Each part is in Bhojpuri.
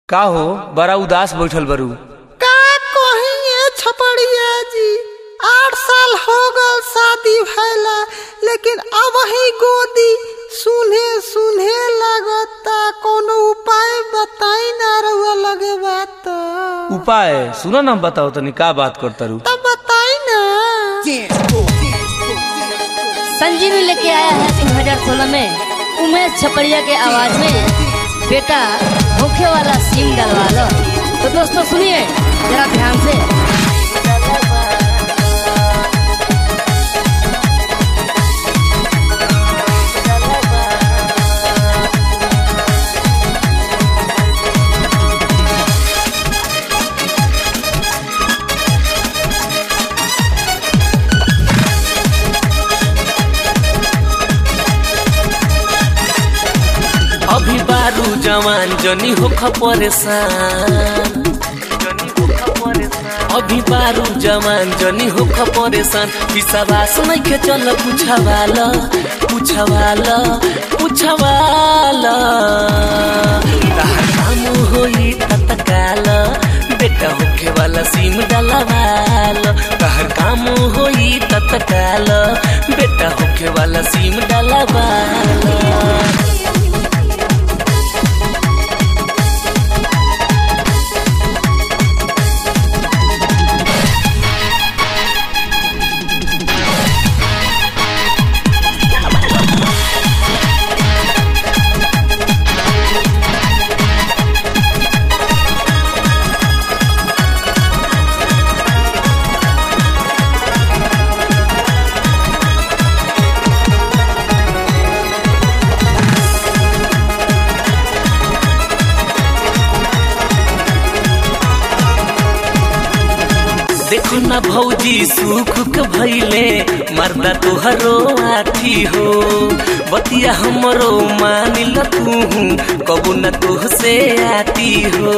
का हो बड़ा उदास बैठल बरू का कहिए छपड़िया जी आठ साल हो गल शादी भैला लेकिन अब ही गोदी सुने सुने लगता कोनो उपाय बताई ना रहुआ लगे बात उपाय सुनो ना बताओ तनी का बात कर तारू तब बताई ना संजीवी लेके आया है 2016 में उमेश छपड़िया के आवाज में बेटा होखे वाला सीन डलवा लो तो दोस्तों सुनिए जरा ध्यान से अभी बारू जवान जनी होख परेशान अभी बारू जवान जनी होख परेशान विश्वास नहीं के चल पूछवाल पूछवाल पूछवाल तहार काम होई तत्काल बेटा होखे वाला सीम डलवाल तहर काम होई तत्काल बेटा होखे वाला सीम डलवाल देखो ना भौजी सुख के भैले मर्दा तोहरो आथी हो बतिया हमरो मानिल तू कबू न तोह से आती हो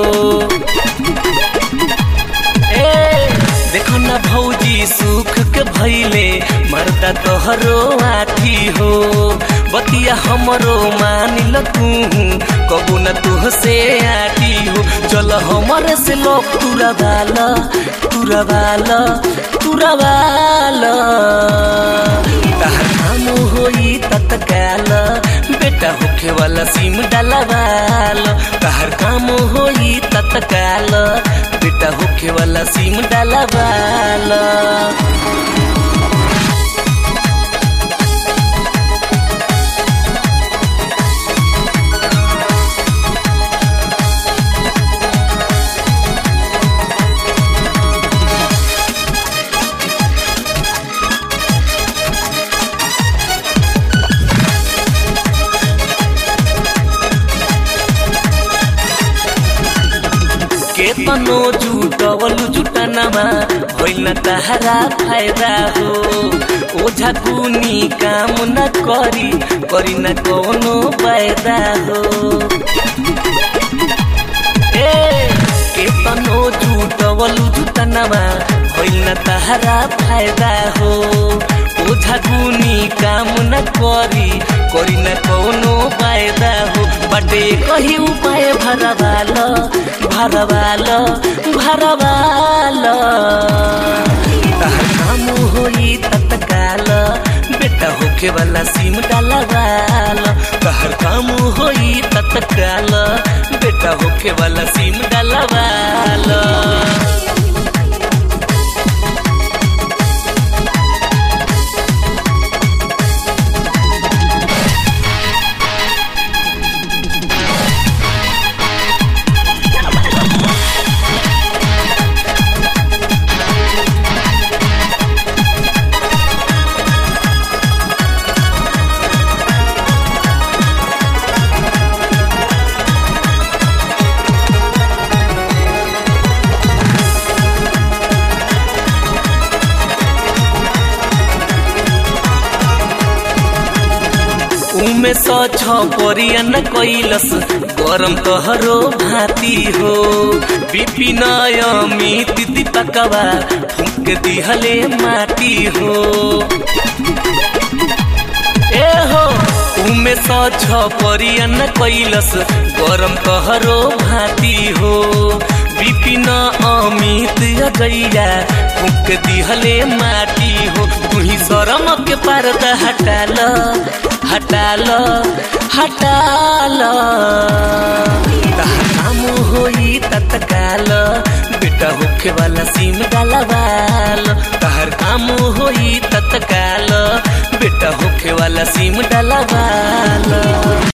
ए देखो ना भौजी सुख के भैले मर्दा तोहरो आथी हो बतिया हमरो मानिल तू कबू न तोह से आती हो चल हमरे से लोग तुरा बाल तुरा बाल तुरा बाल तहर काम होई तत्काल बेटा होखे वाला सीम डलवाल तहर काम होई तत्काल बेटा होखे वाला सीम डलवाल केतनो जुटवलु जुटनमा होइन तहारा फायदा हो ओझा कुनी काम न करी करी न कोनो फायदा हो ए केतनो जुटवलु जुटनमा होइन तहारा फायदा हो ओझा कुनी काम न करी करी न कोनो फायदा हो बटे कही उपाय भरवाल भरवाल भरवाल तहर काम होई तत्काल बेटा होखे वाला सीम डलवाल तहर काम होई तत्काल बेटा होखे वाला सीम डलवाल उमे स छ परियन कैलस गरम तोहरो भाती हो विपिन अमित दीपकवा फूक दिहले माटी हो ए हो उमे स छ परियन कैलस गरम कहरो भाती हो गैया फूक दिहले माटी हो तुही शरम के पर्दा हटाल हटाल हटाल तहर काम होई तत्काल बेटा होखे वाला सीम डालवाल तहर काम होई तत्काल बेटा होखे वाला सीम डालवाल